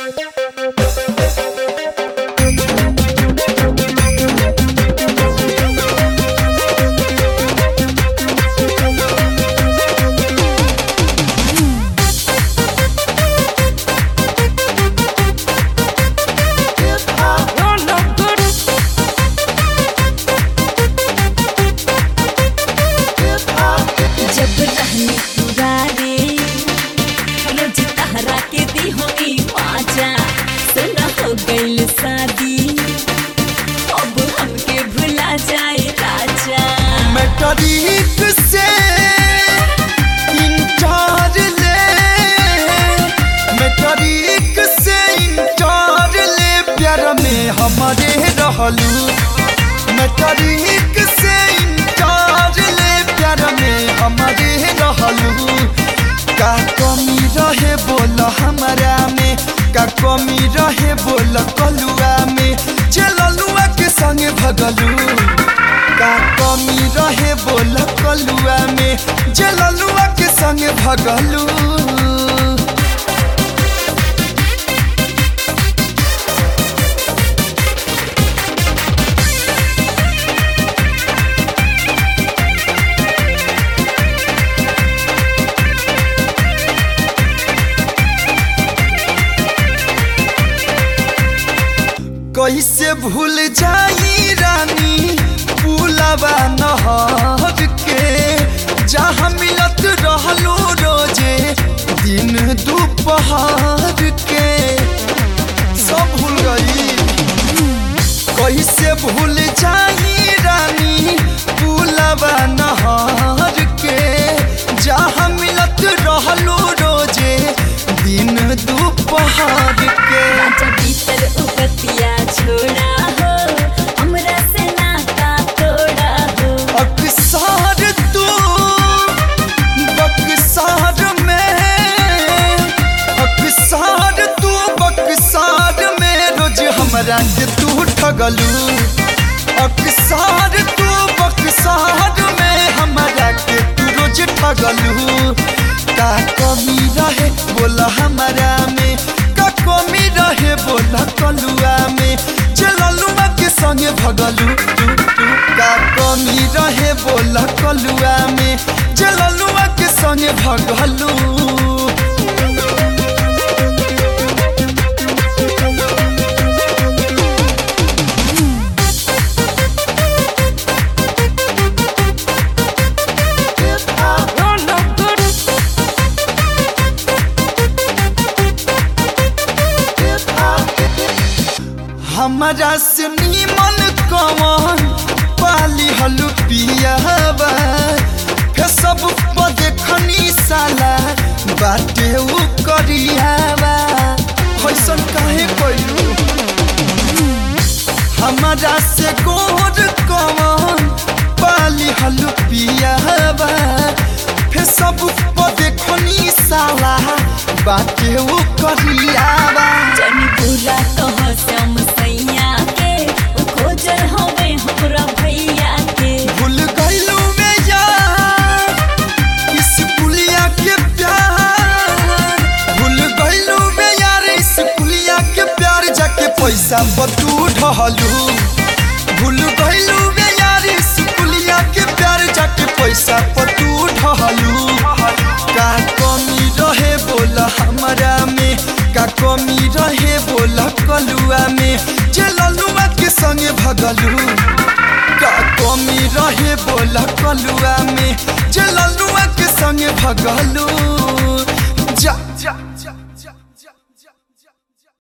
जब रहनी पुरारे रोज तहरा के दी होई माजा सुना हो गइल शादी अब हमके भुला जाए राजा मैट्रिक से इंटर ले मैट्रिक से इंटर ले प्यार में हमारे रहलू मैट्रिक से इंटर ले प्यार में हमारे रहलू का कमी रहे बोल हमारा में का कमी रहे बोल कलुआ में चललुआ के संगे भगलू का कमी रहे बोल कलुआ में जललुआ के संगे भगलू कैसे भूल जाई रानी पुलवा नहर के जहाँ मिलत रहलो रोजे दिन दोपहर के सब भूल गई कैसे भूल जाई रानी पुलवा नहर के जहाँ मिलत रहलो रोजे दिन दोपहर के राजा भीतर उपतिया छोड़ा हो हमरा से नाता तोड़ा हो अक्सर तू बक्सार में अक्सर तू बक्सार में रोज हमरा के तू ठगलू अक्सर तू बक्सार में हमरा के तू रोज ठगलू का कमी रहे बोला हमारा में का कमी रहे बोला कलुआ में चललुआ के संगे भगलू तू तू का कमी रहे बोला कलुआ में चललुआ के संगे भगलू हमारा से नीमन कवन पाली हलु पियावा फे सब पर देखनी साला बाटे उ करियावा कैसन काहे कइलू हमारा से गोर कवन पाली हलु पियावा फे सब पर देखनी साला बाटे उ करियावा जनी बुरा कह श्याम सैया के उ खोजल हवे हमरा भैया के भूल गइलू में यार इस पुलिया के प्यार भूल गइलू में यार इस पुलिया के प्यार जाके पैसा बतू ढहलू भूल गइलू में यार इस पुलिया के प्यार जाके पैसा बतू ढहलू का कमी रहे बोला हमारा में का कमी रहे बोला कलुआ में चललुआ के संगे भगलू का कमी रहे बोला कलुआ में जललुआ के संगे भगलू जा जा